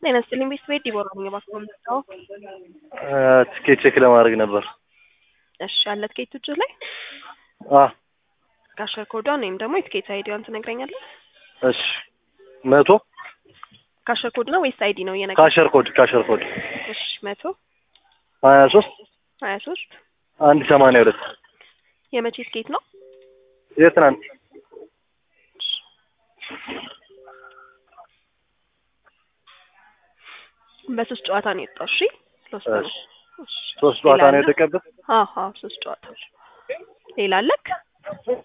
ጤና ይስጥልኝ ቤተሰቤ ዲቦራ ነኝ። እባክዎ የምትጠራው? ትኬት ቼክ ለማድረግ ነበር። እሺ አለ ትኬት እጅህ ላይ አ ካሸር ኮዷን ወይም ደግሞ የትኬት አይዲዋን ትነግረኛለህ? እሺ መቶ ካሸር ኮድ ነው ወይስ አይዲ ነው እየነገ ካሸር ኮድ ካሸር ኮድ እሺ መቶ ሀያ ሶስት ሀያ ሶስት አንድ ሰማንያ ሁለት የመቼ ትኬት ነው? የትናንት በሶስት ጨዋታ ነው የወጣው። እሺ ሶስት ነው። እሺ እሺ ሶስት ጨዋታ ሌላ ነው አለ? የተቀበል አዎ አዎ ሶስት ጨዋታ ሌላ አለክ?